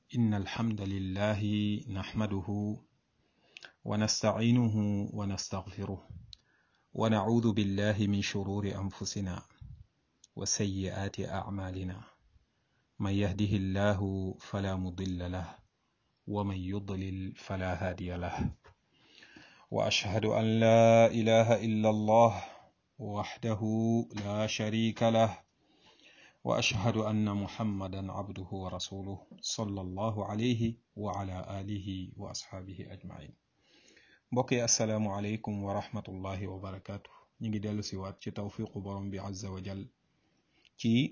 إن الحمد لله نحمده ونستعينه ونستغفره ونعوذ بالله من شرور أنفسنا وسيئات أعمالنا من يهده الله فلا مضل له ومن يضلل فلا هادي له وأشهد أن لا إله إلا الله وحده لا شريك له وأشهد أن محمدا عبده ورسوله صلى الله عليه وعلى آله وأصحابه أجمعين mbokki asalaamualeykum wa rahmatullahi wa barakaatu ñu ngi dellu siwaat ci tawfiqu borom bi azza wa jal ci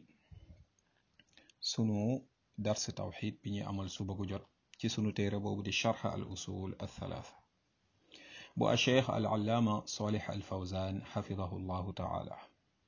sunu dars tawxid bi ñuy amal suba gu jot ci sunu téere boobu di charx al usul al thalatha bu a cheikh al allaama solih al fawzan xafidahu llahu taala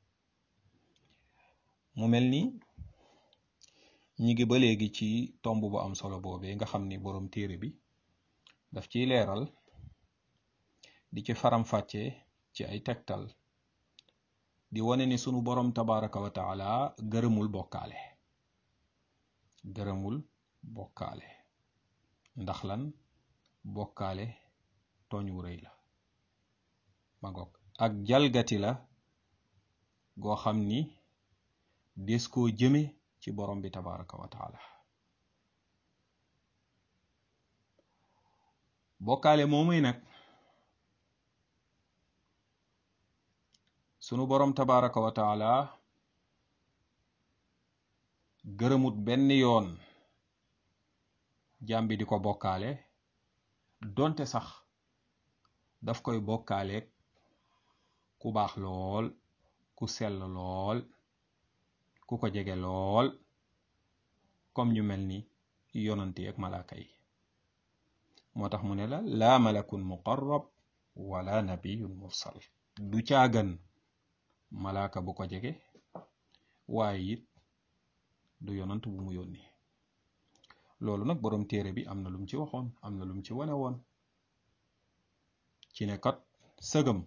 mu mel ni ñi ngi ba léegi ci tomb bu am solo boobee nga xam ni boroom téere bi daf ciy leeral di ci faram-fàcce ci ay tegtal di wane ni sunu boroom tabaraka wa taala gërëmul bokkaale gërëmul bokkaale ndax lan bokkaale tooñ wu rëy la ma ngoog ak jalgati la goo xam ni des koo jëme ci borom bi tabaraka wa taala bokkaale moomuy nag sunu borom tabaraka wa taala gërëmut benn yoon jàmbi di ko bokkaale donte sax daf koy bokkaaleeg ku baax lool ku sell lool ku ko jege lool comme ñu mel ni yonanti ak malaaka yi moo tax mu ne la laa malakun muqarrab wala nabiyun mursal du caagan malaaka bu ko jege waaye it du yonant bu mu yónni loolu nag boroom téere bi am na lum ci waxoon am na lum ci wane woon ci ne kat sëgëm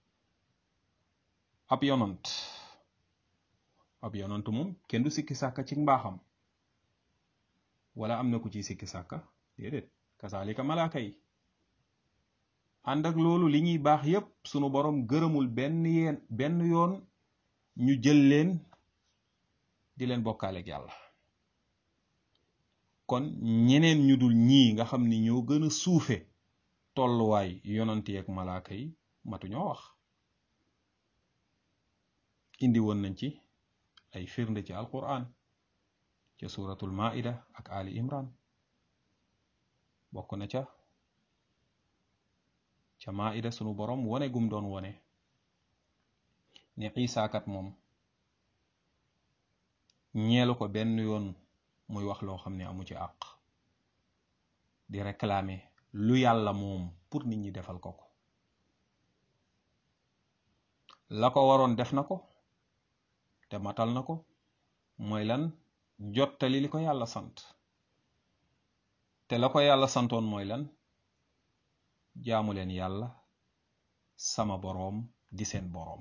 ab yonant ab yonant moom kenn du sikki sàkka ci mbaaxam wala am na ku ci sikki sàkka déedéet kasaalika malaaka yi ànd ak loolu li ñuy baax yépp sunu boroom gërëmul benn yeen benn yoon ñu jël leen di leen bokkaaleeg yàlla kon ñeneen ñu dul ñii nga xam ni ñoo gën a suufe tolluwaay yonanti ak malaaka yi matu ñoo wax indi woon nañ ci ay firnde ci alquran ca suratul maida ak ali imran bokk na ca ca maida sunu borom wone gum doon wone ne isaakat moom ñeelu ko benn yoon muy wax loo xam ne amu ci àq di réclamer lu yàlla moom pour nit ñi defal ko ko la ko waroon def na ko te matal na ko mooy lan jottali li ko yàlla sant te la ko yàlla santoon mooy lan jaamu leen yàlla sama boroom di seen boroom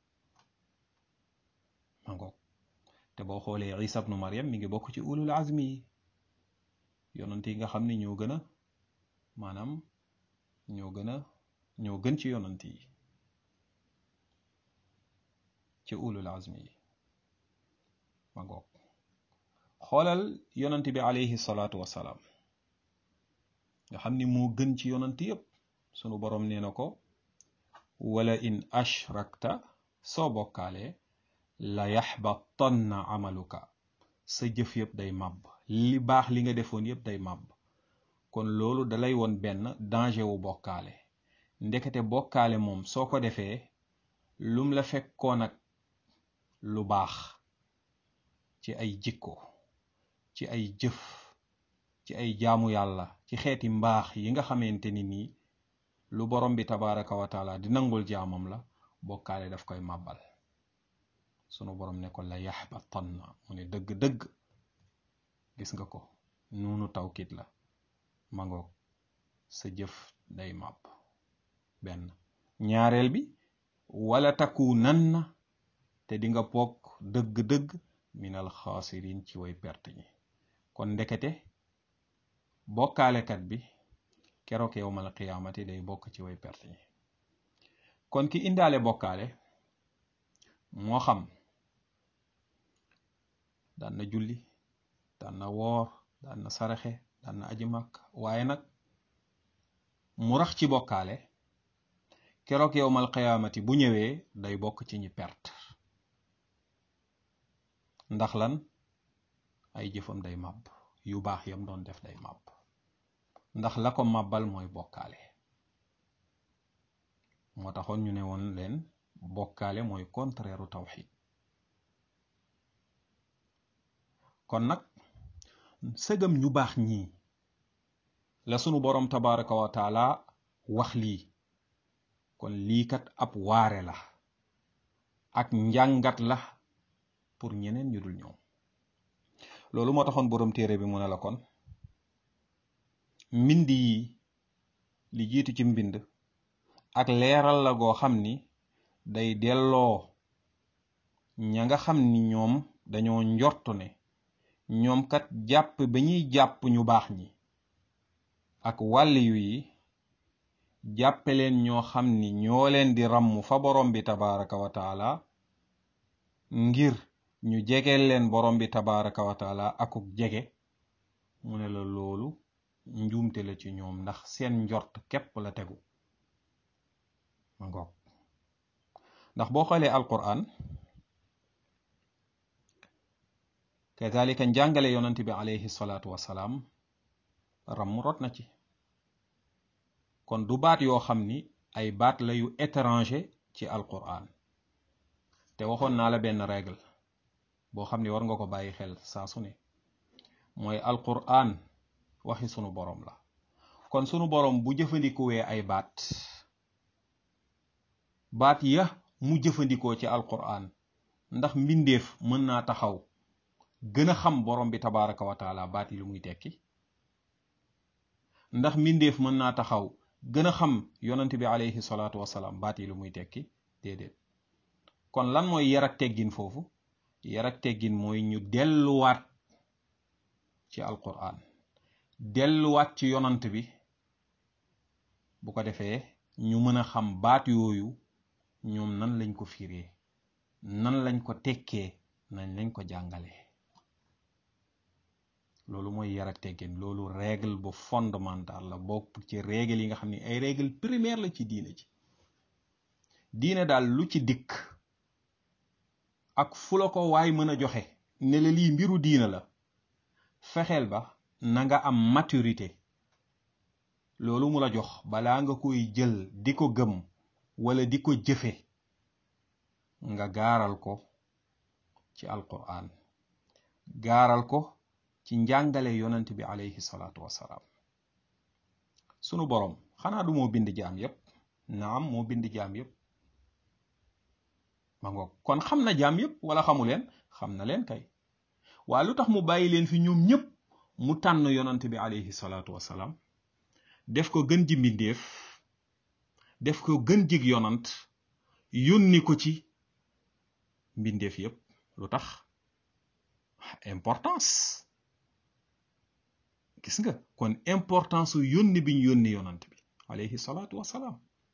ma ngoog te boo xoolee isa ibnu maryam mi ngi bokk ci ulul azmi yi yonant yi nga xam ne ñoo gën a maanaam ñoo gën a ñoo gën ci yonant yi ci ulul azmi yi ma ngoog xoolal yonant bi alayhi salaatu wassalaam nga xam ni moo gën ci yonant yépp sunu boroom nee na ko wala in ashrakta soo bokkaalee la yaxbatanna amaluka sa jëf yëpp day màbb li baax li nga defoon yëpp day màbb kon loolu dalay woon benn danger wu bokkaale ndekete bokkaale moom soo ko defee lum la fekkoon ak lu baax ci ay jikko ci ay jëf ci ay jaamu yàlla ci xeeti mbaax yi nga xamante ni nii lu borom bi tabaraka wa taala di nangul jaamam la bokkaale daf koy màbbal sunu borom ne ko la yaxbatanna mu ne dëgg-dëgg gis nga ko nuunu tawkit la mangoog sa jëf day màbb benn ñaareel bi wala takunanna te di nga bokk dëgg-dëgg minal xaasirin ci way perte ñi kon ndekete bokkaalekat bi keroog yowmal qiyaamati day bokk ci way perte ñi kon ki indaale bokkaale moo xam daan na julli daan na woor daan na saraxe daan na aji màkk waaye nag mu rax ci bokkaale keroog yowmal qiyaamati bu ñëwee day bokk ci ñi perte ndax lan ay jëfam day màbb yu baax yam doon def day màbb ndax la ko màbbal mooy bokkaale moo taxoon ñu ne woon leen bokkaale mooy contraire u tawxid kon nag sëgam ñu baax ñii la sunu boroom tabaraka wa taala wax lii kon lii kat ab waare la ak njàngat la pour ñeneen ñu dul ñoom loolu moo taxoon boroom téere bi mu ne la kon mbind yi li jiitu ci mbind ak leeral la goo xam ni day delloo ña nga xam ni ñoom dañoo njortu ne ñoom kat jàpp ba ñuy jàpp ñu baax ñi ak wàlliyu yi jàppe leen ñoo xam ni ñoo leen di ràmm fa borom bi tabaraka wa taala ngir ñu jegeel leen borom bi tabaraka wa taala akuk jege mu ne la loolu njuumte la ci ñoom ndax seen njort képp la tegu ma ngoog ndax boo xoolee alquran kazalika njàngale yonent bi alayhi salaatu wasalaam ram rot na ci kon du baat yoo xam ni ay baat la yu étranger ci alquran te waxoon naa la benn règle boo xam ni war nga ko bàyyi xel saa su ne mooy alquran waxi sunu boroom la kon sunu boroom bu jëfandikuwee ay baat baat ya mu jëfandikoo ci alquran ndax mbindeef mën naa taxaw gën a xam borom bi tabaraka wa taala baat yi lu muy tekki ndax mbindeef mën naa taxaw gën a xam yonent bi alayhi salaatu wasalaam baat yi lu muy tekki déedéet kon lan mooy yar ak teggin foofu yar ak teggin mooy ñu delluwaat ci alquran delluwaat ci yonant bi bu ko defee ñu mën a xam baat yooyu ñoom nan lañ ko firee nan lañ ko tekkee nañ lañ ko jàngalee loolu mooy yar ak teggin loolu règle bu fondamentale la bokk ci règle yi nga xam ne ay règle primaire la ci diine ji diine daal lu ci dikk ak fu la ko waay mën a joxe ne la lii mbiru diina la fexeel ba na nga am maturité loolu mu la jox balaa nga koy jël di ko gëm wala di ko jëfe nga gaaral ko ci alquran gaaral ko ci njàngale yonent bi alayhi salaatu wassalaam sunu boroom xanaa du moo bind jaam yépp naam moo bind jaam yépp ma ngoog kon xam na jaam yépp wala xamu leen xam na leen kay waa lu tax mu bàyyi leen fi ñoom ñépp mu tànn yonent bi alayhi salaatu wassalaam def ko gën ji mbindeef def ko gën jig yonant yónni ko ci mbindeef yépp lu tax importance gis nga kon importance su yónni biñ yónni yonant bi alayhi salaatu wassalaam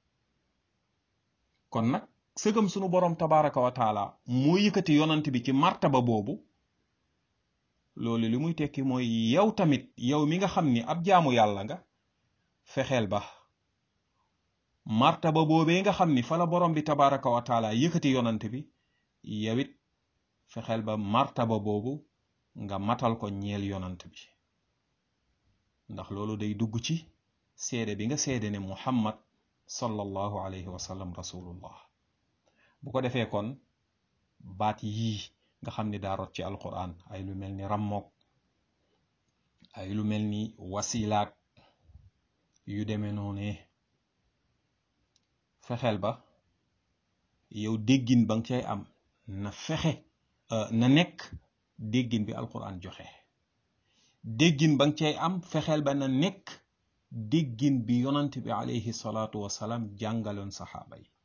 kon nag sëgam sunu boroom tabaraka wa taala moo yëkkati yonant bi ci martaba boobu loolu li muy tekki mooy yow tamit yow mi nga xam ni ab jaamu yàlla nga fexeel ba martaba boobee nga xam ni fa la borom bi tabaraka wa taala yëkkati yonant bi yow it fexeel ba martaba boobu nga matal ko ñeel yonant bi ndax loolu day dugg ci seede bi nga seede ne muhammad sallallahu alayhi wa sallam rasulullah bu ko defee kon baat yii nga xam ni daa rot ci alquran ay lu mel ni rammook ay lu mel ni wasilaak yu demee noonee fexeel ba yow déggin ba nga cay am na fexe na nekk déggin bi alquran joxe déggin ba nga cay am fexeel ba na nekk déggin bi yonant bi alayhi salaatu wasalaam jàngaloon saxaaba yi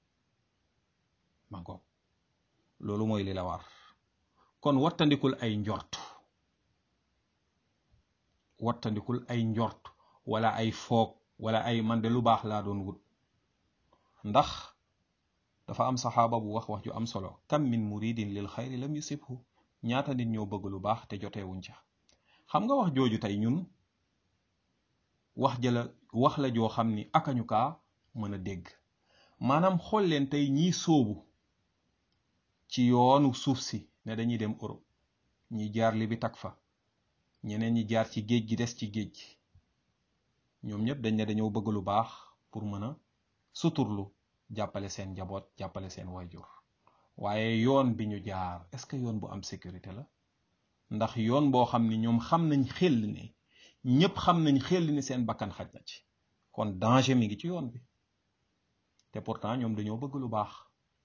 ma ngoog loolu mooy li la war kon wattandikul ay njort wattandikul ay njort wala ay foog wala ay man de lu baax laa doon wut ndax dafa am saxaaba bu wax wax ju am solo kam min muridin lil xayri lam yusibhu ñaata nit ñoo bëgg lu baax te joteewuñ ca xam nga wax jooju tey ñun wax jëla wax la joo xam ni akañu kaa mën a dégg maanaam xool leen tey ñiy sóobu ci yoonu suuf si ne dañuy dem Europe ñi jaar li bi tak fa ñeneen ñi jaar ci géej gi des ci géej gi ñoom ñëpp dañ ne dañoo bëgg lu baax pour mën a suturlu jàppale seen njaboot jàppale seen wayjur waaye yoon bi ñu jaar est-ce que yoon bu am sécurité la ndax yoon boo xam ni ñoom xam nañ xel ne ñëpp xam nañ xel ni seen bakkan xaj na ci kon danger mi ngi ci yoon bi te pourtant ñoom dañoo bëgg lu baax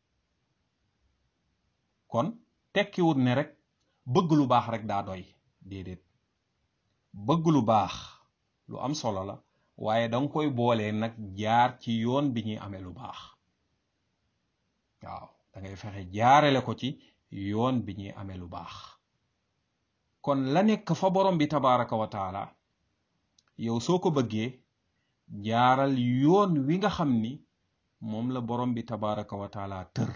kon tekkiwut ne rek bëgg lu baax rek daa doy déedéet bëgg lu baax lu am solo la waaye danga koy boolee nag jaar ci yoon bi ñuy amee lu baax waaw da ngay fexe jaarale ko ci yoon bi ñuy amee lu baax kon la nekk fa borom bi tabaraka wa taala yow soo ko bëggee jaaral yoon wi nga xam ni moom la borom bi tabaraka wa taala tër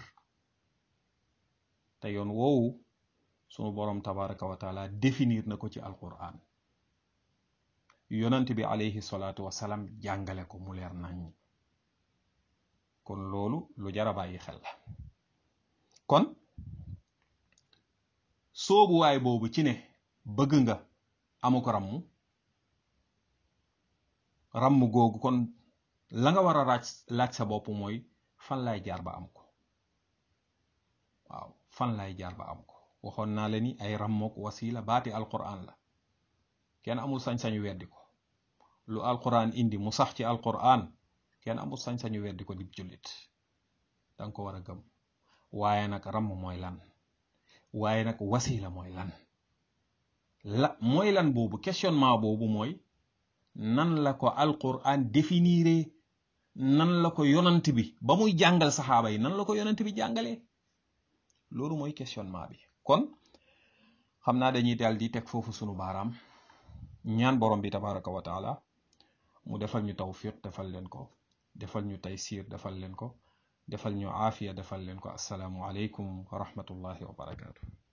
te yoon woowu sunu borom tabaraka wa taala définir na ko ci alquran yonant bi alayhi salaatu wasalaam jàngale ko mu leer nañ kon loolu lu jara bàyyi xel la kon soobuwaay boobu ci ne bëgg nga amu ko ràmm ràmm googu kon la nga war a laaj laaj sa bopp mooy fan laay jaar ba am ko waaw fan laay jaar ba am ko waxoon naa la ni ay ràmmook wasila baati alquran la kenn amul sañ-sañu weddi ko lu alquran indi mu sax ci alquran kenn amul sañ-sañu weddi ko dib jullit danga ko war a gëm waaye nag ràmm mooy lan waaye nag wasila mooy lan la mooy lan boobu questionnement boobu mooy nan la ko alquran définiré nan la ko yonant bi ba muy jàngal saxaaba yi nan la ko yonant bi jàngalee loolu mooy questionnement bi kon xam naa dañuy daal di teg foofu sunu baaraam ñaan borom bi tabaraka wa taala mu defal ñu tawfiq defal leen ko defal ñu taysir defal leen ko defal ñu aafiya defal leen ko assalaamu aleykum wa rahmatullahi wa barakaatu